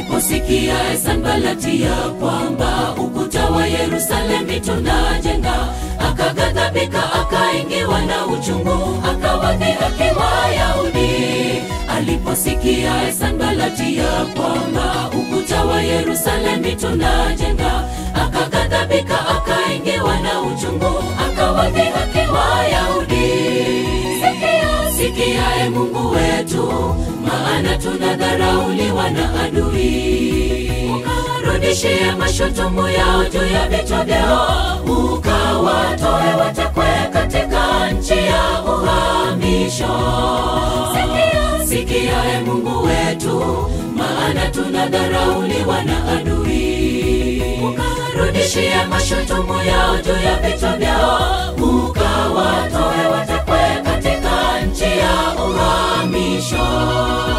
Aliposikia Sanbalati ya kwamba ukuta wa Yerusalemu tunajenga, akaghadhabika, akaingiwa na uchungu, akawadhihaki Wayahudi. Aliposikia Sanbalati ya kwamba ukuta wa Yerusalemu tunajenga, akaghadhabika, akaingiwa na uchungu, akawadhihaki Wayahudi. Sikia, sikia, e Mungu wetu, maana tunadharauliwa na adui. Ukarudishie mashutumu yao juu ya vichwa vyao, ukawatoe watekwe katika nchi ya uhamisho. Sikia, sikia, e Mungu wetu, maana tunadharauliwa na adui. Ukarudishie mashutumu yao juu ya vichwa vyao, ukawatoe watekwe katika nchi ya uhamisho.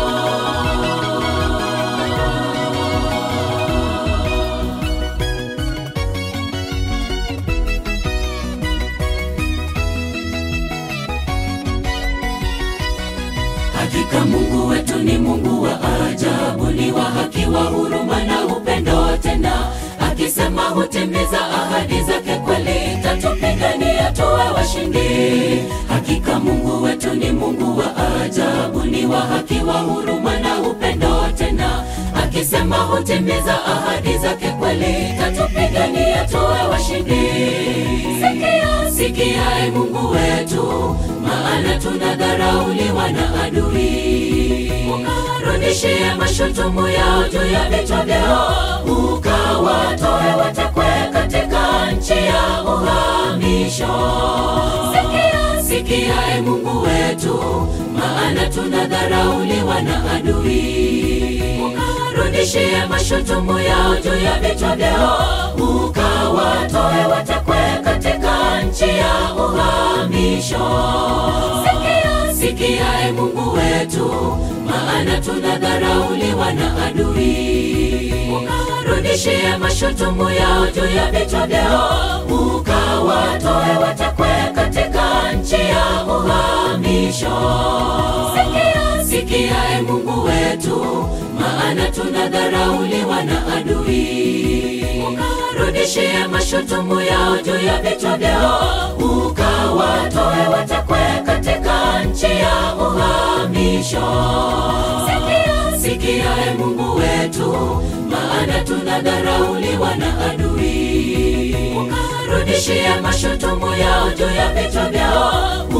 Hakika Mungu wetu ni Mungu wa ajabu, ni wa haki, wa huruma na upendo, tena akisema hutimiza ahadi zake kweli, tatupigania tuwe washindi. Hakika Mungu wetu ni Mungu wa ajabu, ni wa haki, wa huruma na upendo, tena akisema hutimiza ahadi zake kweli, tatupigania tuwe washindi. Sikia, sikia, e Mungu wetu, maana tunadharauliwa na adui. Ukarudishie mashutumu yao juu ya vichwa vyao, ukawatoe watekwe katika nchi ya uhamisho. Sikia, sikia, e Mungu wetu, maana tunadharauliwa na adui. Ukarudishie mashutumu yao juu ya vichwa vyao, ukawatoe watekwe katika nchi ya uhamisho. Sikia, sikia, e Mungu wetu, maana tunadharauliwa na adui. Ukarudishie mashutumu yao juu ya vichwa vyao, ukawatoe watekwe katika nchi ya uhamisho. Sikia, sikia, e Mungu wetu, maana tunadharauliwa na adui. Ukarudishie mashutumu yao juu ya vichwa vyao, ukawatoe watekwe katika nchi ya uhamisho. Sikia, sikia, e Mungu wetu, maana tunadharauliwa na adui. Ukarudishie mashutumu yao juu ya vichwa vyao,